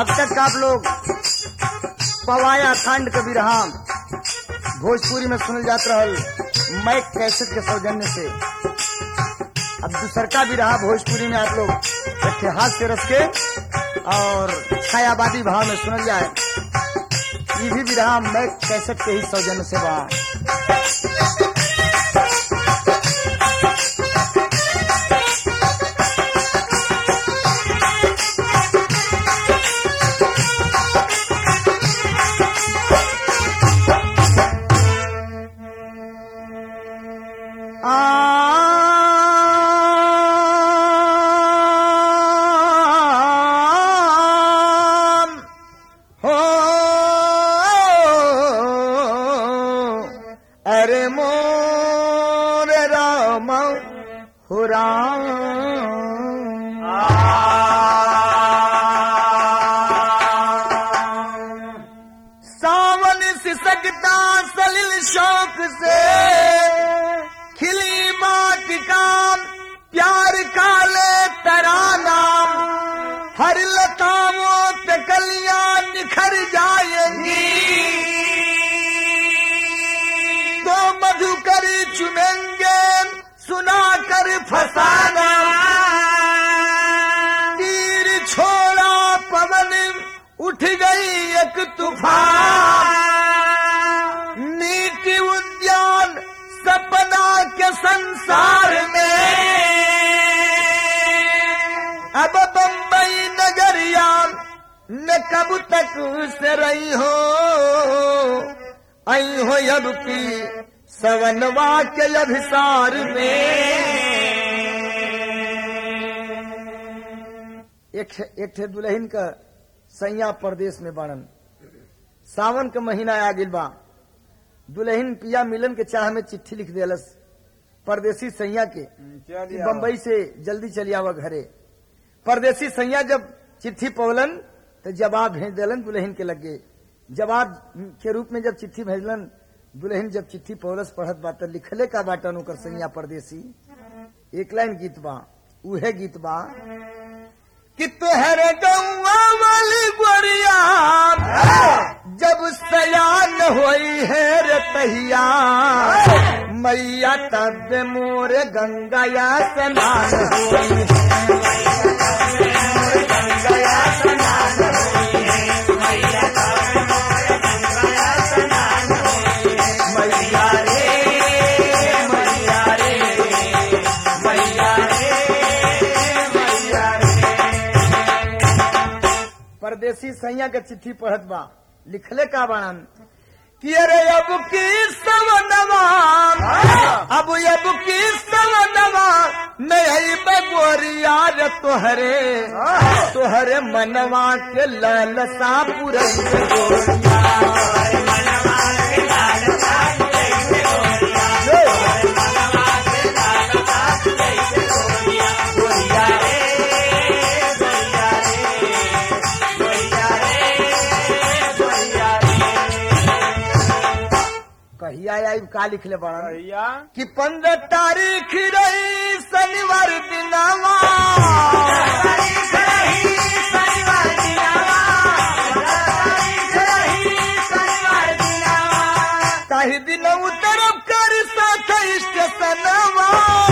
अब तक आप लोग पवाया खंड कबीर हम भोजपुरी में सुनल जात रहल मैं कैसेट के सौजन्य से अब दूसर का भी रहा भोजपुरी में आप लोग इतिहास के रस के और छायावादी भाव में सुनल जाए ये भी भी रहा मैं कैसेट के ही सौजन्य से बा आम हो अरे मोर राम हो राम सावन सिसकता सलिल शौक से खिली माटी का प्यार काले तराना हर लताओं पे कलियां निखर जाएंगी तो मधुकर चुनेंगे सुना कर फसाना तीर छोड़ा पवन उठ गई एक तूफान नीति उद्यान सपना के संसार में अब बम्बई नगरिया न कब तक से रही हो आई हो अब की सवनवा के अभिसार में एक एक ठे दुल्हन का सैया प्रदेश में बनन सावन का महीना आ गिल बा दुल्हन पिया मिलन के चाह में चिट्ठी लिख देलस परदेसी सैया के कि बम्बई से जल्दी चली आवा घरे परदेसी सैया जब चिट्ठी पवलन तो जवाब भेज देलन दुल्हन के लगे जवाब के रूप में जब चिट्ठी भेजलन दुल्हन जब चिट्ठी पवलस पढ़त बा तो लिखले का बाटन ओकर सैया परदेसी एक लाइन गीत बा उहे गीत बा कि तुहरे गौआ वाली गोरिया जब सयान होई है रे तहिया मैया तब मोर गंगा या स्नान होई गंगा स्नान मैया रे मैया रे मैया रे मैया रे परदेसी सैया के चिट्ठी पढ़त बा लिखले का बाणन कि अरे अब की सवनवा अब अब की सवनवा नहीं बगोरिया रे तोहरे तोहरे मनवा के लालसा पुरई कहिया आई का लिखले बड़ा भैया कि पंद्रह तारीख रही शनिवार दिनावा ताही दिन उतरब कर साथ स्टेशनवा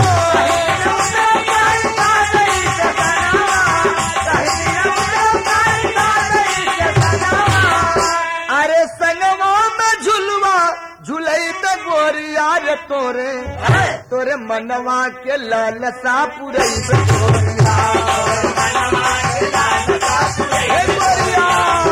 अरे संगवा में झुलवा झुलई त गोरिया रे तोरे तोरे मनवा के लालसा पुरई बे गोरिया हे गोरिया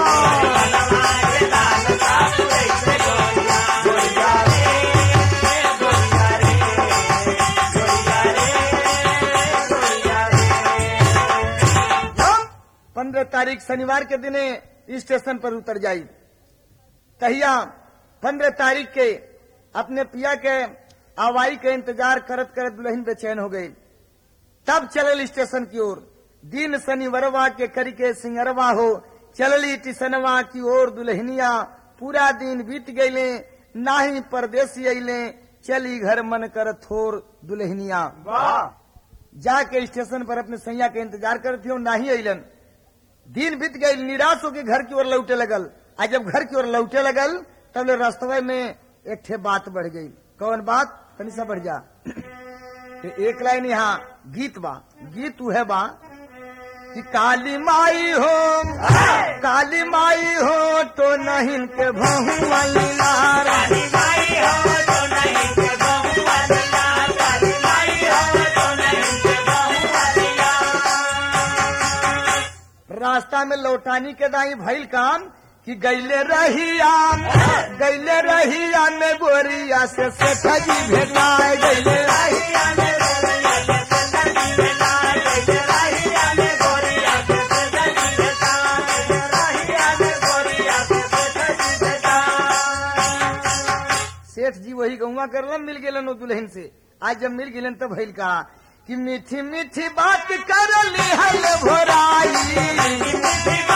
पंद्रह तारीख शनिवार के दिने स्टेशन पर उतर जाई तहिया पंद्रह तारीख के अपने पिया के आवाई के इंतजार करत करत दुल्हन बेचैन हो गई तब चलल स्टेशन की ओर दिन शनिवरवा के करी के सिंगरवा हो चलली टिसनवा की ओर दुल्हनिया पूरा दिन बीत गईले नाही परदेसी अइले चली घर मन कर थोर दुल्हनिया वाह जाके स्टेशन पर अपने सैया के इंतजार करती हो नाही अइलन दिन बीत गई निराश होकर घर की ओर लौटे लगल आ जब घर की ओर लौटे लगल तब ले रास्तवे में एक ठे बात बढ़ गई कौन बात तनी सा बढ़ जा ते एक लाइन यहाँ गीत बा गीत उहे बा कि काली माई हो काली माई हो तो नहीं के भहुआ लीलार रास्ता में लौटानी के दाई भइल काम कि गैले रहिया गैले रहिया में गोरिया से सेठा जी भेटाए गैले रहिया सेठ जी वही गौवा करलन मिल गेलन वो दुल्हन से आज जब मिल गेलन तब भइल कहा कि मीठी मीठी बात कर ली हल भोराई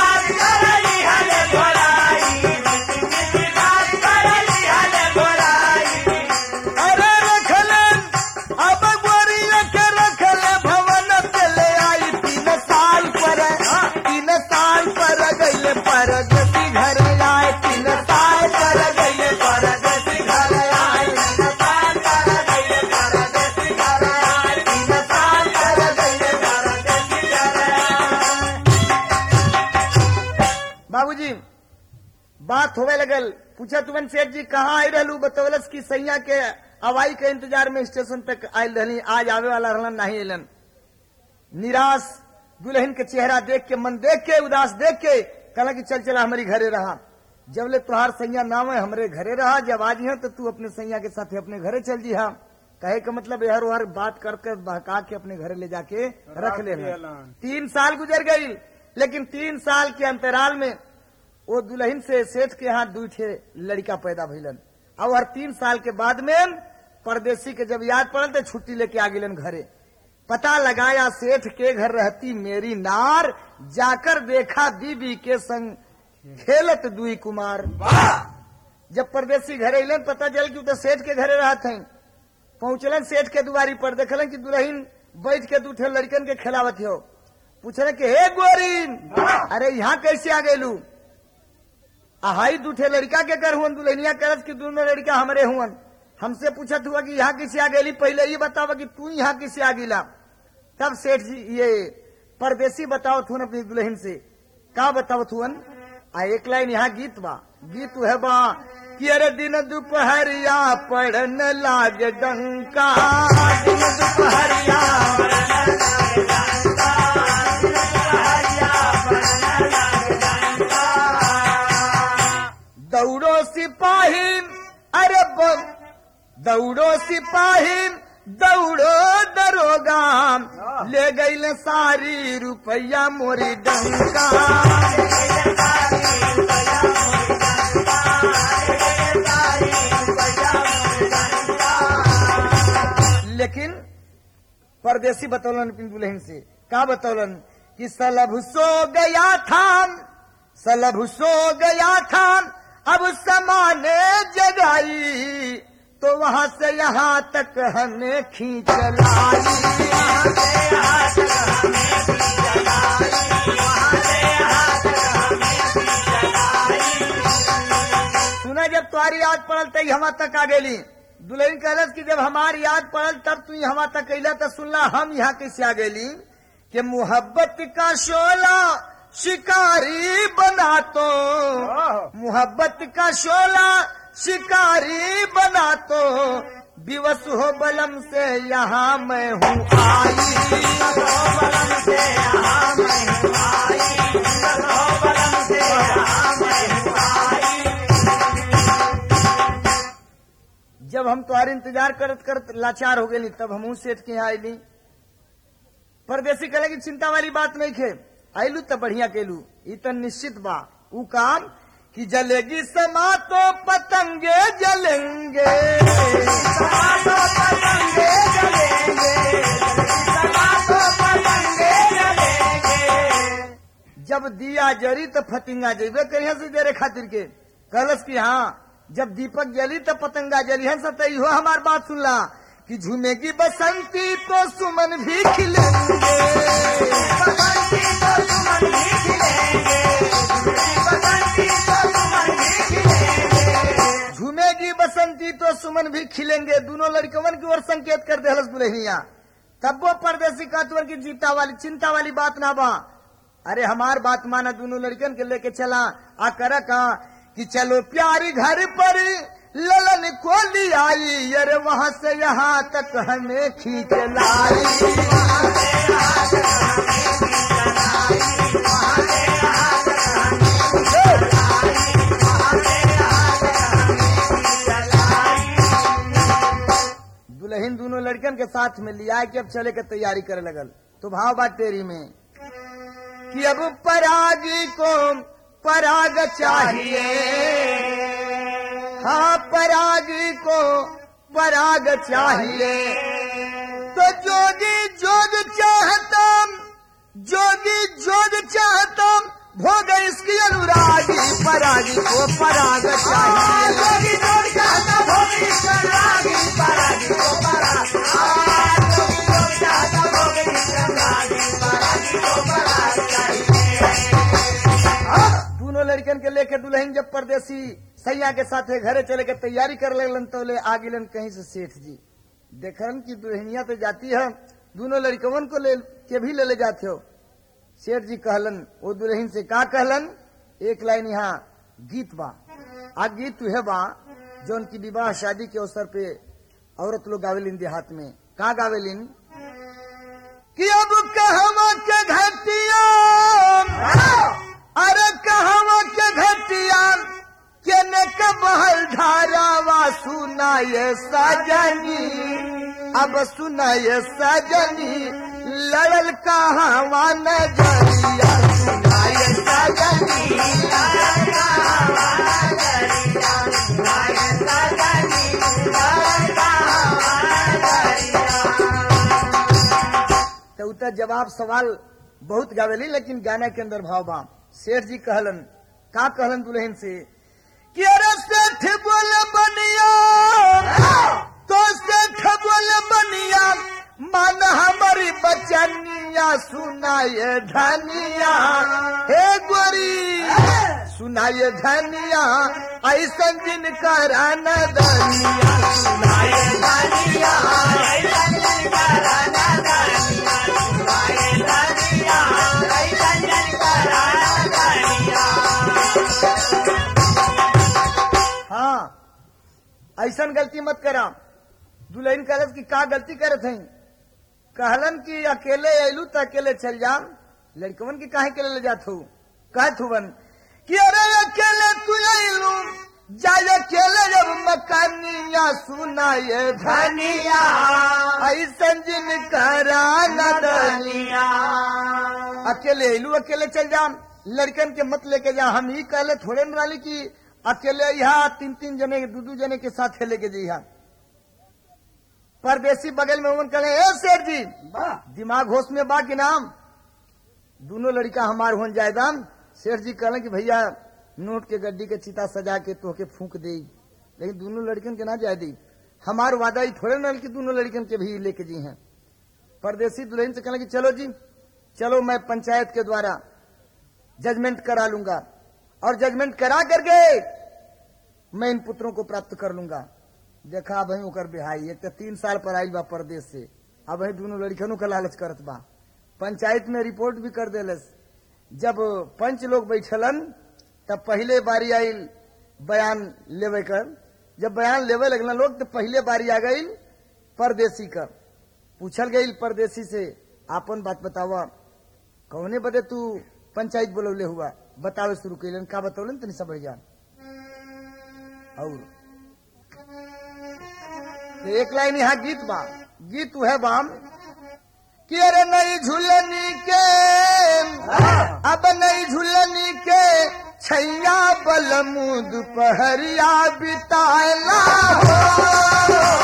अरे रखलन अब गोरिया के रखले भवन से ले आई तीन साल पर तीन साल पर गईले परगति घर आए तीन साल पर गईले परगति घर आए तीन साल पर गईले परगति घर आए तीन साल पर गईले परगति घर आए बाबूजी बात होवे लगल पूछा तुमन सेठ जी कहाँ आई रहलू बतौलस की सैया के हवाई के इंतजार में स्टेशन तक आयल रहली आज आवे वाला रहलन नहीं अलन निराश दुल्हन के चेहरा देख के मन देख के उदास देख के कहला कि चल चला हमारी घरे रहा जब ले तुहार सैया नाम है हमरे घरे रहा जब आज है तो तू अपने सैया के साथ अपने घरे चल जी हाँ कहे का मतलब हर हर बात कर कर बहका के अपने घरे ले जाके रख लेना तीन साल गुजर गई लेकिन तीन साल के अंतराल में वो दुल्हन से सेठ के यहाँ दू ठे लड़का पैदा भइलन और हर तीन साल के बाद में परदेसी के जब याद पड़ल तो छुट्टी लेके आ गेलन घरे पता लगाया सेठ के घर रहती मेरी नार जाकर देखा बीबी के संग खेलत दुई कुमार जब परदेसी घरे अलन पता चल कि उ तो सेठ के घरे रहत हैं पहुंचलन सेठ के दुआरी पर देखलन कि दुल्हन बैठ के दू ठे लड़कन के खिलावत हो पूछले कि हे गोरी अरे यहाँ कैसे आ गेलू हाई दूठे लड़का के कर हुन दुल्हनिया करत कि दोनों लड़का हमरे हुन हमसे पूछत हुआ कि यहाँ किसे आ गेली पहले ये बतावा कि तू यहाँ किसे आ गिला तब सेठ जी ये परदेसी बताओ थुन अपनी दुल्हन से का बताओ थुन आ एक लाइन यहाँ गीत बा गीत है बा कि अरे दिन दोपहरिया पड़न लाग डंका दिन दोपहरिया दौड़ो सिपाही अरे बम दौड़ो सिपाही दौड़ो दरोगा ले गई सारी रुपया मोरी डंका लेकिन परदेसी बतौलन अपनी दुल्हन से का बतौलन कि सलभ सो गया था सलभ सो गया था अब समाने जगाई तो वहां से यहाँ तक हमें खींच लाई सुना जब तुम्हारी याद पड़ल तई हमा तक आ गेली दुल्हन कहलस कि जब हमारी याद पड़ल तब तू हमा तक अला तो सुनला हम यहाँ कैसे आ गेली कि मोहब्बत का शोला शिकारी बना तो मोहब्बत का शोला शिकारी बना तो दिवस हो बलम से यहाँ मैं हूँ आई बलम से यहाँ मैं हूँ आई हो बलम से यहाँ मैं हूँ आई जब हम तुम्हारे इंतजार करत करत लाचार हो गए तब हम सेठ के यहाँ आईली परदेसी कहे की चिंता वाली बात नहीं खे आईलू तो बढ़िया केलू ई तो निश्चित बा ऊ काम कि जलेगी समा तो पतंगे जलेंगे समा तो पतंगे जलेंगे समा तो पतंगे जलेंगे जब दिया जरी तो फतिंगा जेबे कहिया से देरे खातिर के कहलस कि हाँ जब दीपक जली तो पतंगा जली हंस तो इहो हमार बात सुनला कि झूमेगी बसंती तो सुमन भी खिलेंगे झूमेगी बसंती तो सुमन भी खिलेंगे दोनों लड़कवन की ओर संकेत कर दे हलस दुल्हनिया तब वो परदेसी कातवर की जीता वाली चिंता वाली बात ना बा अरे हमार बात माना दोनों लड़कन के लेके चला आ कर कहा कि चलो प्यारी घर पर ललन को ली आई अरे वहां से यहाँ तक हमें खींच लाई दुल्हन दोनों लड़कन के साथ में लिया कि अब चले के तैयारी करे लगल तो भाव बात तेरी में कि अब परागी को पराग चाहिए हाँ परागी को पराग चाहिए तो जोगी जोग चाहता जोगी जोग चाहता भोग इसकी अनुरागी परागी को पराग चाहिए जोगी जोग चाहता भोग इसकी अनुरागी परागी को पराग हाँ, जोगी जोग चाहता भोग इसकी अनुरागी परागी को पराग चाहिए दोनों लड़कन के लेके दुल्हन जब परदेसी सैया के साथ घरे चले के तैयारी कर लगलन तो ले आगिलन कहीं से सेठ जी देखन की दुल्हनिया तो जाती है दोनों लड़कवन को ले के भी ले ले जाते हो सेठ जी कहलन वो दुल्हन से का कहलन एक लाइन यहाँ गीत बा आ गीत है बा जो उनकी विवाह शादी के अवसर पे औरत लोग गावेलिन देहात में का गावेलिन कि अब कहवा के घटिया अरे कहवा के घटिया केने के बहल धारावा सुनाए सजनी अब सुनाए सजनी लड़ल कहवा नजरिया सुनाए सजनी लड़ल कहवा नजरिया सुनाए सजनी लड़ल कहवा नजरिया तो उतर जवाब सवाल बहुत गावेली लेकिन गाना के अंदर भाव बा सेठ जी कहलन का कहलन दुल्हन से कि अरे सेठ बोल बनिया तो सेठ बोल बनिया मन हमारी बचनिया सुनाए धनिया हे गोरी सुनाए धनिया ऐसन जिन करान दनिया सुनाए धनिया ऐसन जिन करान दनिया सुनाए धनिया ऐसन जिन करान दनिया हाँ ऐसन गलती मत करा दुल्हन कहलस की का गलती करत हई कहलन कि अकेले अयलू तो अकेले चल जा लड़कवन की काहे के ले जात हो कहत हुवन कि अरे अकेले तू अयलू जाय अकेले जब मकानिया सुनाए धनिया ऐसन जिन करा नदनिया अकेले अयलू अकेले चल जा लड़कन के मत लेके जा हम ही कहले थोड़े न वाली की अकेले यहाँ तीन तीन जने दू दू जने के साथ लेके जइहा परदेसी बगल में उमन कहे ए सेठ जी दिमाग होश में बा कि नाम दोनों लड़का हमार होन जायदान सेठ जी कहले कि भैया नोट के गड्डी के चिता सजा के तोहके फूंक दे लेकिन दोनों लड़कन के ना जाए दी हमार वादा ही थोड़े न कि दोनों लड़कन के भी लेके जी हैं परदेसी दुल्हन से कहले कि चलो जी चलो मैं पंचायत के द्वारा जजमेंट करा लूंगा और जजमेंट करा करके मैं इन पुत्रों को प्राप्त कर लूंगा देखा भाई ओकर बिहाई एक तो तीन साल पर आयल बा परदेश से अब वही दोनों लड़कनों का लालच करत बा पंचायत में रिपोर्ट भी कर देलस जब पंच लोग बैठलन तब पहले बारी आयल बयान लेवे कर जब बयान लेवे लगना लोग तो पहले बारी आ गई परदेसी का पूछल गई परदेसी से आपन बात बतावा कौने बदे तू पंचायत बोलौले हुआ बतावे शुरू कैलन का बतौलन तनी सब जा और तो एक लाइन यहाँ गीत बा गीत है बाम कि अरे नई झुलनी के अब नई झुलनी के छैया बलमुद पहरिया बिताला हो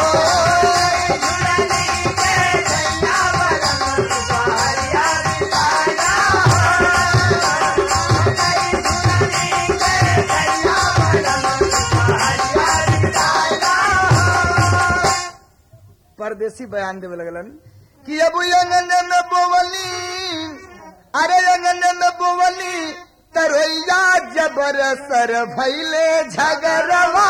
परदेसी बयान देवे लगलन कि अब अंगने में बोवली अरे अंगने में बोवली तरैया जबर सर भैले झगरवा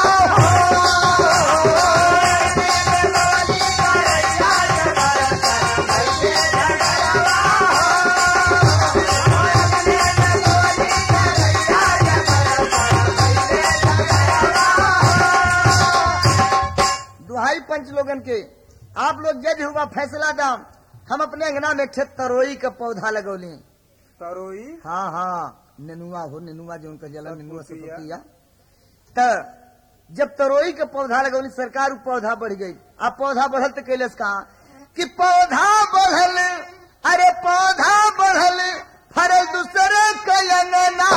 दुहाई पंच लोगन के आप लोग जज हुआ फैसला दाम हम अपने अंगना में खेत तरोई का पौधा लगौली तरोई हाँ हाँ नेनुआ हो नेनुआ जो उनका जला नेनुआ से पतिया। पतिया त जब तरोई के पौधा लगौली सरकार उ पौधा बढ़ गई अब पौधा बढ़ल तो कैलस कहा कि पौधा बढ़ल अरे पौधा बढ़ल फरल दूसरे के अंगना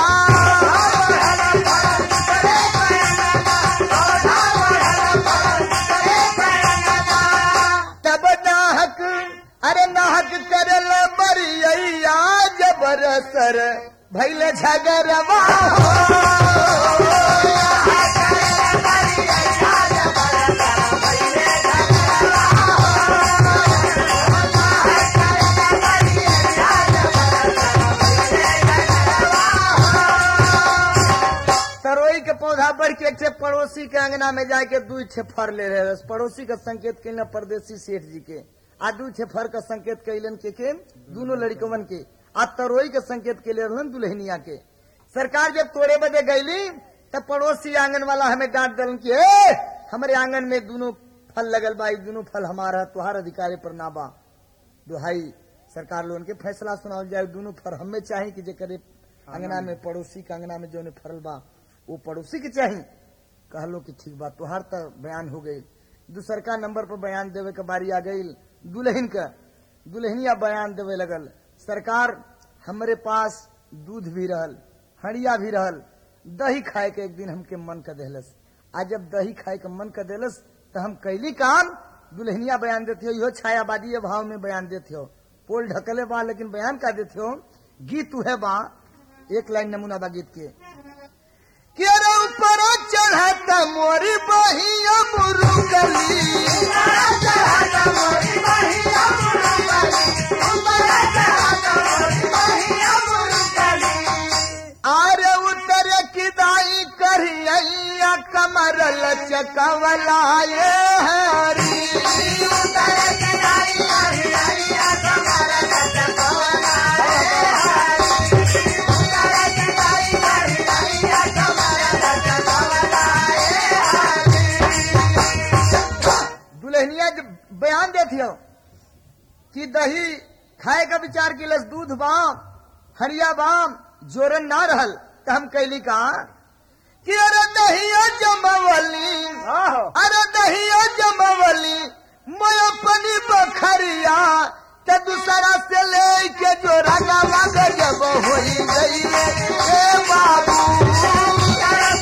तब नाहक अरे नाहक करल बरिया जबर सर भैल झगरवा तरोई के पौधा बढ़ के एक ठे पड़ोसी के अंगना में जाके दू ठे फर ले रहे पड़ोसी का संकेत कैलन परदेसी सेठ जी के आ दू ठे फर का संकेत कैलन के के दोनों लड़कवन के आ तरोई के संकेत के ले रहलन दुल्हनिया के सरकार जब तोड़े बदे गईली तब पड़ोसी आंगन वाला हमें डांट दलन कि ए हमारे आंगन में दोनों फल लगल बा ई दोनों फल हमारा तुहार अधिकारी पर ना बा दुहाई सरकार लोगन के फैसला सुनाओ जाए दोनों फर हमें चाहे कि जे करे अंगना में पड़ोसी के अंगना में जो फरल बा वो पड़ोसी के चाही कहलो कि ठीक बा तुहार तो बयान हो गई दूसरका नंबर पर बयान देवे के बारी आ गई दुल्हन का दुल्हनिया बयान देवे लगल सरकार हमरे पास दूध भी रहल हड़िया भी रहल दही खाए के एक दिन हमके मन कर देहलस आज जब दही खाए के मन कर देलस तो हम कैली काम दुल्हनिया बयान देते हो इहो छायावादी भाव में बयान देते हो पोल ढकले बा लेकिन बयान का देते हो गीत उहे बा एक लाइन नमूना बा गीत के कि अरे ऊपर चढ़ाता मोरी बहिया मुरुगली आरे उतर किदाई करिया कमर लचकवलाए हरी दुल्हनिया जब बयान देती हो कि दही खाए का विचार किलस दूध बाम हरिया बाम जोरन ना रहल तो हम कैली का कि अरे दहिया जमवली आहो अरे दहिया जमवली मैं अपनी बखरिया ते दूसरा से ले के जो रंगा जब होई गई ए बाबू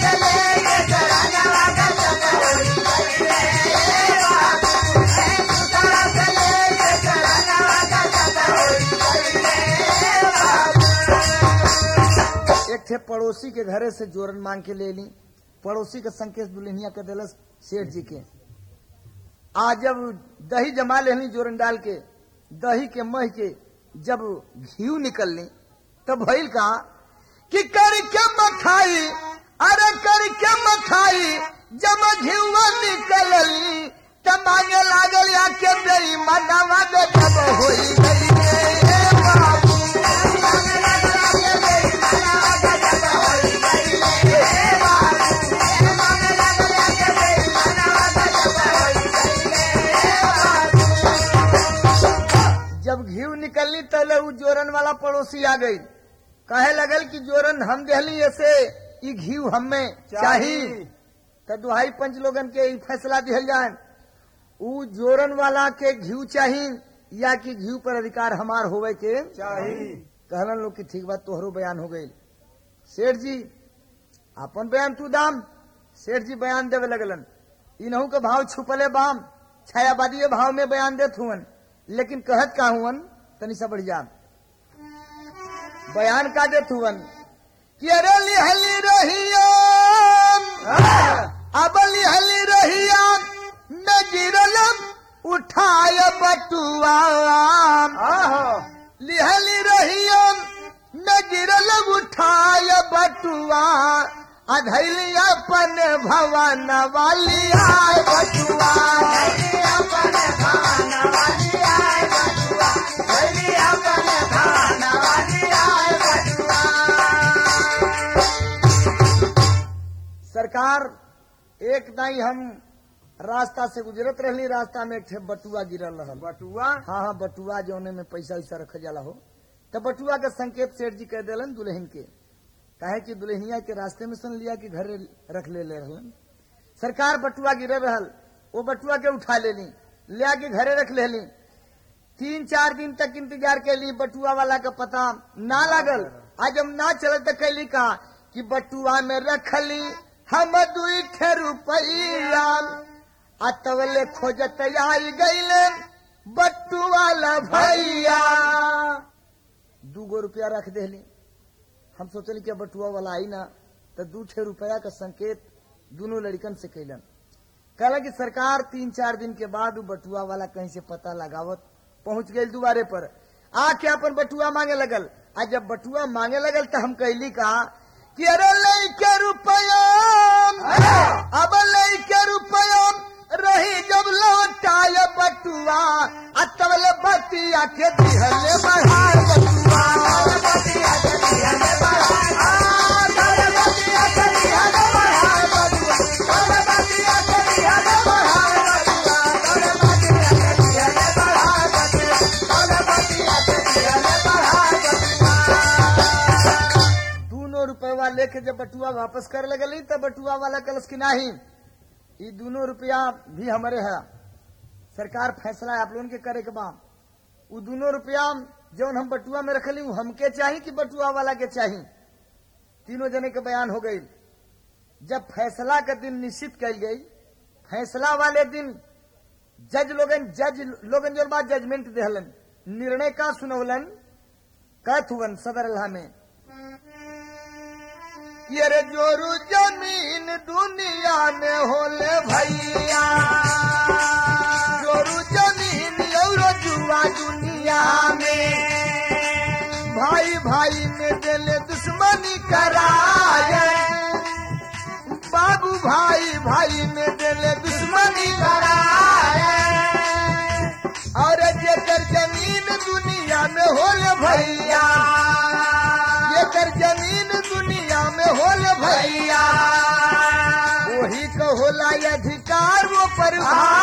एक थे पड़ोसी के घरे से जोरन मांग के ले ली पड़ोसी का संकेत दुल्हनिया के दिलस सेठ जी के आज जब दही जमा लेनी जोरन डाल के दही के मह के जब घी निकल ली तब भइल कहा कि कर के मखाई अरे कर के मखाई जब घीवा निकल ली तब मांगे लागल या के बेई मनावा दे जब होई गई ए बाबू जब घी निकलनी तले उ जोरन वाला पड़ोसी आ गई कहे लगल कि जोरन हम देहली ऐसे ई घी हमें चाही तो दुहाई पंच लोगन के ई फैसला दिहल जाए उ जोरन वाला के घी चाही या कि घी पर अधिकार हमार होवे के चाही कहलन लोग कि ठीक बात तोहरो बयान हो गई सेठ जी अपन बयान तू दाम सेठ जी बयान देवे लगलन इनहू के भाव छुपले बाम छायावादी भाव में बयान देत हुवन लेकिन कहत का हुवन तनी सा बढ़ जा बयान का देत हुवन कि अरे लिहली रहिया अब लिहली रहिया न गिरल उठाई अधैली अपन भवन वाली आय बटुआ सरकार एक दाई हम रास्ता से गुजरत रहली रास्ता में एक ठे बटुआ गिरल रहल बटुआ हाँ हाँ बटुआ जौने में पैसा वैसा रख जाला हो तो बटुआ के संकेत सेठ जी कह दिलन दुल्हन के काहे कि दुल्हनिया के रास्ते में सुन लिया कि घरे रख ले ले रहलन सरकार बटुआ गिरे रहल वो बटुआ के उठा लेली ले आके घरे रख लेली तीन चार दिन तक इंतजार कैली बटुआ वाला का पता ना लागल आज हम ना चल तो कैली का कि बटुआ में रखली हम दुई ठे रुपया आ तवले खोजत आई गईले बटुआ ला भैया दूगो रुपया रख देली हम सोचली कि बटुआ वाला आई ना तो दू छह रुपया का संकेत दोनों लड़कन से कैलन कहला कि सरकार तीन चार दिन के बाद वो बटुआ वाला कहीं से पता लगावत पहुंच गई दुबारे पर आके अपन बटुआ मांगे लगल आज जब बटुआ मांगे लगल तो हम कहली कहा कि अरे लैके रुपया अब लैके रुपया रही जब लौटाय बटुआ आ तबले बतिया के दिहले बढ़ार बटुआ बतिया के दिहले बढ़ार आ, तबले बतिया के दिहले बढ़ार बटुआ तबले बतिया के दिहले बढ़ार बटुआ तबले बतिया के दिहले बढ़ार बटुआ तबले बतिया के दिहले बढ़ार बटुआ दोनों रुपया लेके जब बटुआ वापस कर लगली तब बटुआ वाला कलश की नाही ये दोनों रुपया भी हमारे है सरकार फैसला आप लोगन के करे के बा वो दोनों रुपया जौन हम बटुआ में रखली वो हमके चाही कि बटुआ वाला के चाही तीनों जने के बयान हो गई जब फैसला का दिन निश्चित कल गई फैसला वाले दिन जज लोगन जज लोगन जो बात जजमेंट देहलन निर्णय का सुनवलन कहत हुवन सदर अल्लाह में ये रे जोरू जमीन दुनिया में होले भैया जोरू जमीन और जुआ दुनिया में भाई भाई में दिले दुश्मनी कराए बाबू भाई भाई में दिले दुश्मनी कराए और जेकर जमीन दुनिया में होले भैया जेकर जमीन दुनिया में होले भैया वही को होला ये अधिकार वो पर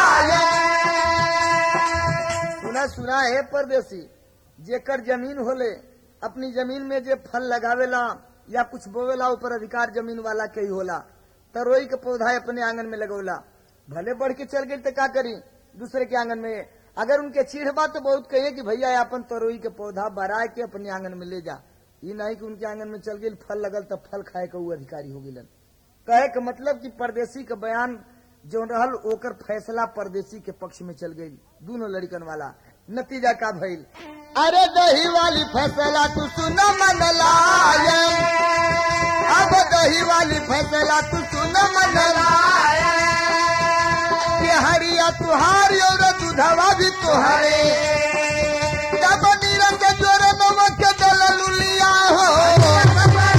सुना सुना है परदेसी जेकर जमीन होले अपनी जमीन में जे फल लगावेला या कुछ बोवेला ऊपर अधिकार जमीन वाला के ही होला तरोई के पौधा अपने आंगन में लगोला भले बढ़ के चल गई तो का करी दूसरे के आंगन में अगर उनके चीढ़ बा तो बहुत कहिए कि भैया अपन तरोई के पौधा बरा के अपने आंगन में ले जा ये नहीं कि उनके आंगन में चल गई फल लगल तब फल खाए का वो अधिकारी हो गिलन कहे के मतलब कि परदेसी का बयान जो रहल ओकर फैसला परदेसी के पक्ष में चल गई दोनों लड़कन वाला नतीजा का भइल अरे दही वाली फैसला तू सुन मन लाए अब दही वाली फैसला तू सुन मन लाए कि हरिया तुहारी और दूधवा भी तुहरे जब नीरज के जोरे नमक के दल लुलिया हो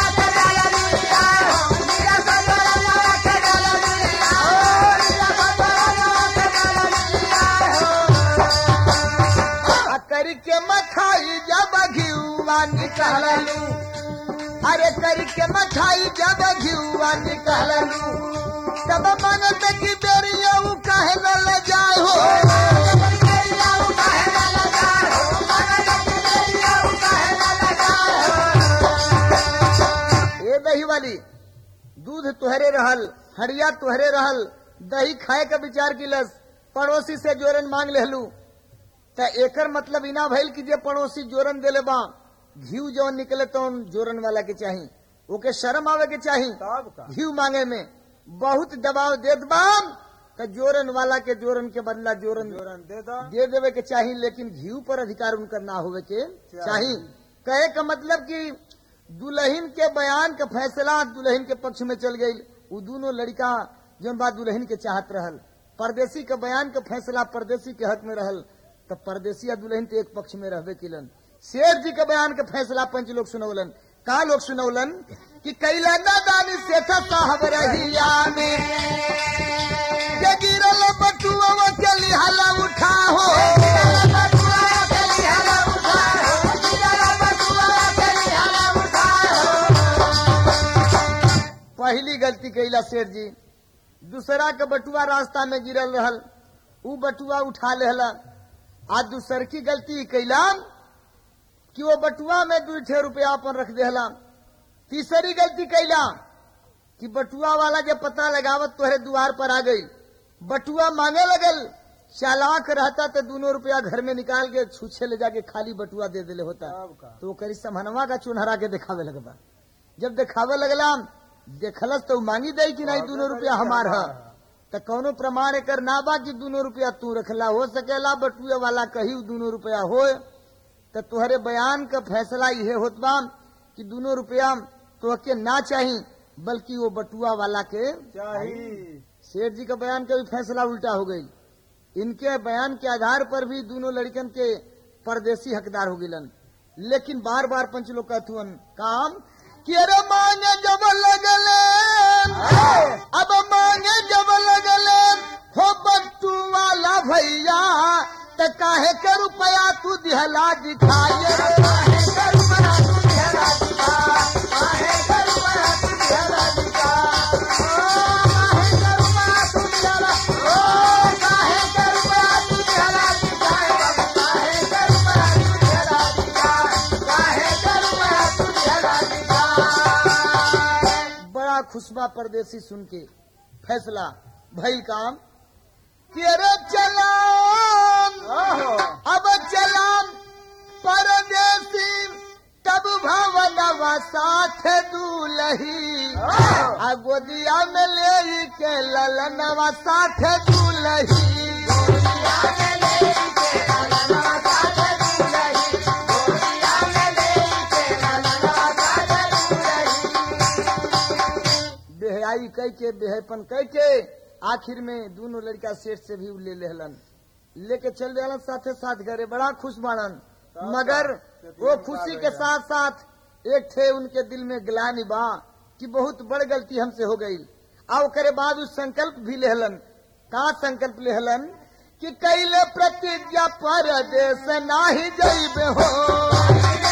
आ करी के मठाई जब घियुआ निकललू अरे करी के मठाई जब घियुआ निकललू तब मन में की बेरिया उ काहे न ले जाए हो ए दही वाली दूध तुहरे रहल हरिया तुहरे रहल दही खाए का विचार किलस पड़ोसी से जोरन मांग लेहलू त एकर मतलब इना भइल कि जे पड़ोसी जोरन देले बा घीव जौन निकले तो जोरन वाला के चाही ओके शर्म आवे के चाही तब का घीव मांगे में बहुत दबाव देत बाम त जोरन वाला के जोरन के बदला जोरन जोरन दे दो दे देवे के चाही लेकिन घीव पर अधिकार उनकर ना होवे के चाही कहे का मतलब कि दुल्हन के बयान का फैसला दुल्हन के पक्ष में चल गई वो दोनों लड़का जौन बात दुल्हन के चाहत रहल परदेसी के बयान का फैसला परदेसी के हक में रहल तो परदेसी या दुल्हन तो एक पक्ष में रहबे किलन शेर जी के बयान के फैसला पंच लोग सुनौलन का लोग सुनौलन कि कैला नादानी से था साहब रहिया में के गिरल बटुआ के लिहाला उठा हो पहली गलती कैला सेठ जी दूसरा के बटुआ रास्ता में गिरल रहल ऊ बटुआ उठा लेहला आज दूसर की गलती कैला कि वो बटुआ में दू छह रुपया अपन रख देहला तीसरी गलती कैला कि बटुआ वाला जब पता लगावत तोहरे द्वार पर आ गई बटुआ मांगे लगल चालाक रहता तो दोनों रुपया घर में निकाल के छूछे ले जाके खाली बटुआ दे देले होता तो वो करी समहनवा का चुनहरा के दिखावे लगबा जब दिखावे लगला देखलस तो उ मांगी दई कि नहीं दोनों रुपया हमार है तो कौनो प्रमाण एकर ना बा कि दोनों रुपया तू रखला हो सकेला बटुए वाला कही दोनों रुपया हो तो तुहरे बयान का फैसला यह होत बा कि दोनों रुपया तोहके ना चाही बल्कि वो बटुआ वाला के चाहिए सेठ जी का बयान का भी फैसला उल्टा हो गई इनके बयान के आधार पर भी दोनों लड़कन के परदेसी हकदार हो गिलन लेकिन बार बार पंच लोग कहथुअन काम कि अरे मांगे जब लगले अब मांगे जब लगले हो बट्टू वाला भैया त काहे के रुपया तू दिहला दिखाए काहे के रुपया तू दिहला दिखा काहे के रुपया तू दिहला दिखा ओ, काहे के रुपया तू दिहला ओ, काहे के रुपया तू दिहला दिखाए बाबू, काहे के रुपया तू दिहला दिखाए काहे के रुपया तू दिहला दिखाए बड़ा खुशबा परदेसी सुन के फैसला भइल काम कि अरे चलान अब चलान परदेसी तब भवनवा साथ दूलही आ गोदिया में ले के ललनवा साथ दूलही बेहयाई कह के बेहयपन कह के आखिर में दोनों लड़का सेठ से भी ले लेहलन लेके चल देहलन साथे साथ घरे बड़ा खुश बाड़न मगर वो खुशी के साथ साथ एक थे उनके दिल में ग्लानी बा कि बहुत बड़ गलती हमसे हो गई आ करे बाद उस संकल्प भी लेहलन का संकल्प लेहलन कि कैले प्रतिज्ञा परदेश नाही जइबे हो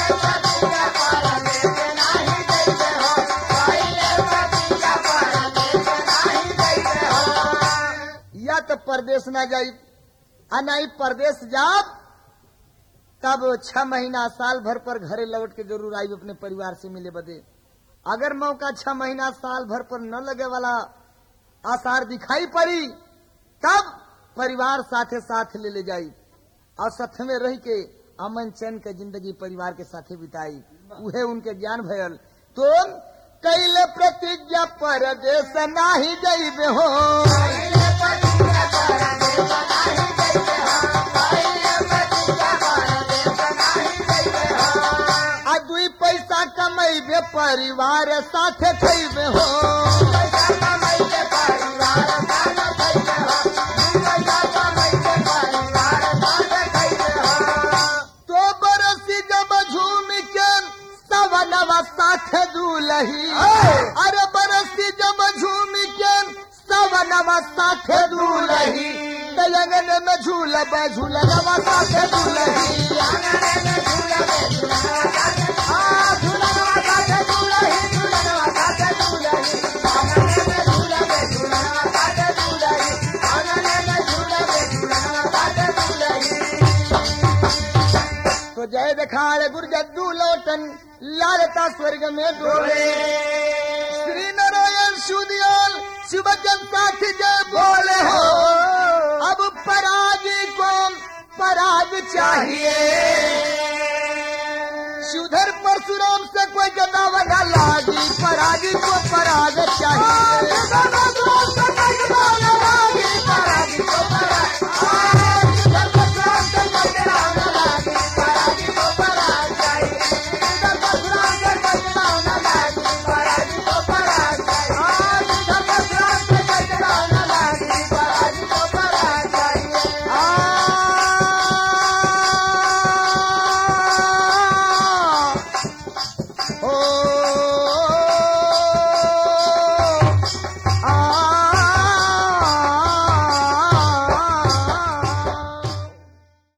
या तो परदेश ना जाई आ नहीं परदेश जाब तब छह महीना साल भर पर घरे लौट के जरूर आई अपने परिवार से मिले बदे अगर मौका छह महीना साल भर पर न लगे वाला आसार दिखाई पड़ी तब परिवार साथे साथ ले ले जाई और साथ में रह के अमन चैन के जिंदगी परिवार के साथे बिताई उहे उनके ज्ञान भयल तो कैले प्रतिज्ञा परदेश नाही जइबे हो आ दुई पैसा कमैबे परिवार साथे खैबे हो तो बरसी जब झूम के सवनवा साथे दूलही अरे बरसी जब झूम के सवनवा साथे दूलही तयंगन में झूलब झूलनवा साथे दूलही तो जय देखाड़ गुरजद्दू लोटन लालता स्वर्ग में डोले श्री नारायण सुदियाल शिवजन साथ जय बोले हो अब परागी को पराग चाहिए सुधर परशुराम से कोई गदावा न लागी परागी को पराग